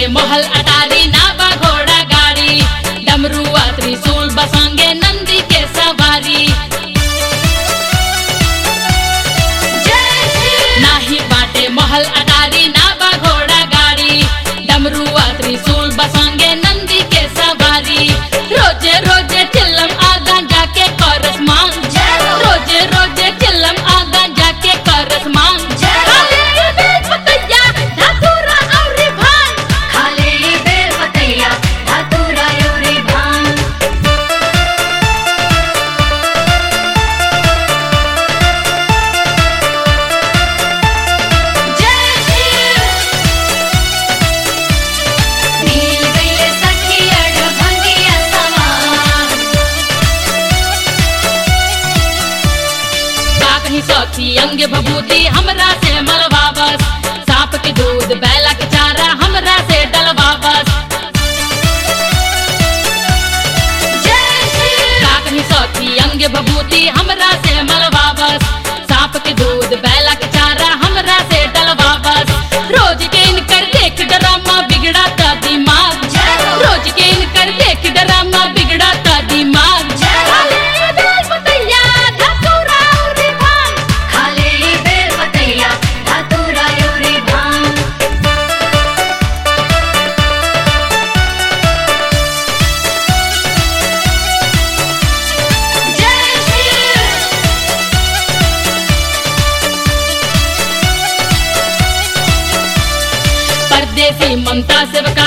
महल अटारी नाबा घोड़ा गाड़ी डमरुआ त्रिशूल बसंगे नंदी के सवारी नाही बाटे महल अटारी नाबा घोड़ा गाड़ी डमरुआ त्रिशूल बसंगे नंदी के सवारी रोजे रोजे चिल्लम आगा जाके करस मांग रोजे रोजे चिल्लम आगा जाके करस मांग खाली बेल पतैया, धतूरा अउरी भांग। खाले बेल पतैया धतूरा योरी भांग नील गइले सखी अड़ भंगिया सवार का कहीं सखी अंग भभूति हमरा से मलवाबस सांप के दूध बैला के चारा हमरा से डलवाबस का कहीं सखी अंग भभूति हमरा से मलवाबस सांप के दूध बैला के चारा हमरा से डलवाबस रोज के इनकर देख डरामा बिगड़ाता दिमाग रोज के इनकर देख डरामा बिगड़ाता दिमाग खाली बेल पतैया, धतूरा अउरी भांग। खाले बेल पतैया धतूरा योरी भांग परदेसी ममता से